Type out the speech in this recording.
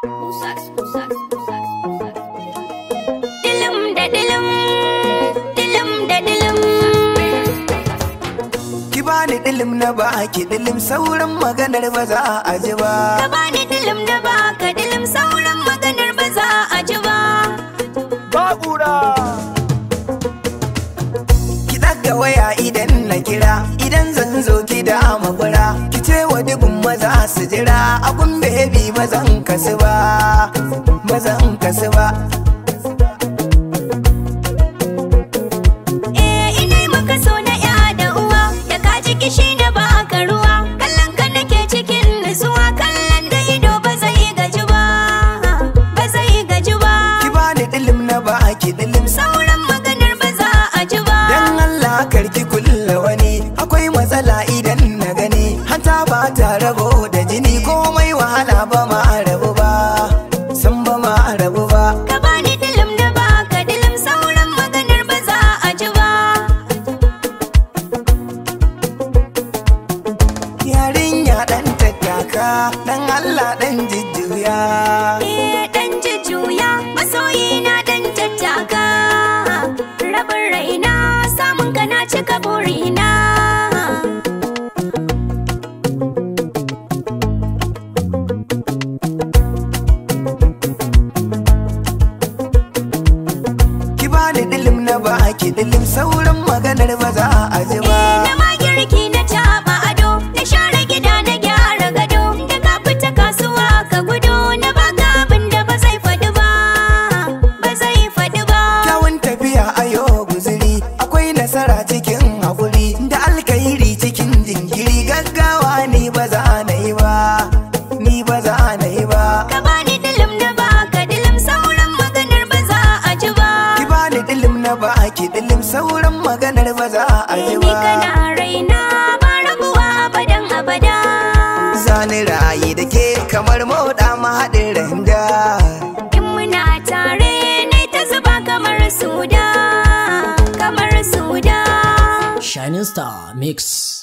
Dilim da dilim, dilim da dilim. Ki bani dilim na baki dilim sauran maganar ba za a ji ba. Ka bani dilim da baka dilim sauran maganar ba za a ji ba. Babura! Ki ɗaga waya idan na kira, idan zan zo ki da magwara. Ki ce wa dubin maza su jira, abun bebi ba zan kasu ba, ba zan kasu ba. Eh ina yi maka so na ya da uwa, da ka ji kishi na baka ruwa. Kallon ka nake cikin nutsuwa, kallon da ido ba zai gaji ba, ba zai gaji ba. Ki bani dilim na baki dilim Sauran maganar ba za a ji ba. Dan Allah karki kulla wani akwai matsala idan na gani hanta ba ta rabo da jini komai wahala ba ma rabu ba san ba ma rabu ba Ka bani dilim da baka dilim sauran maganar ba za a ji ba. yarinya dan tattaka dan Allah dan jujjuya Eh dan jujjuya masoyi na dan tattaka. Rabin raina samun ka na cika burina. ki bani dilim na baki dilim sauran maganar ba za a ji ba Eh na ma girki na taɓa ado na share gida na gyara gado da ka fita kasuwa ka gudu na baka abin da ba zai faɗi ba ba zai faɗi ba. kyawun tafiya ayo guziri akwai nasara cikin haƙuri da alkairi cikin jinkiri gaggawa ni ba za na yi ba ni ba za na yi ba Ka bani dilim da baka dilim sauran maganar ba za a ji ba. ki bani dilim na baki dilim sauran maganar ba za a ji Ni ba kana raina ba rabuwa abadan abada. zani rayu da ke kamar moda mahaɗin randa In muna tare ne ta zuba kamar suda, kamar suda. Shining Star Mix.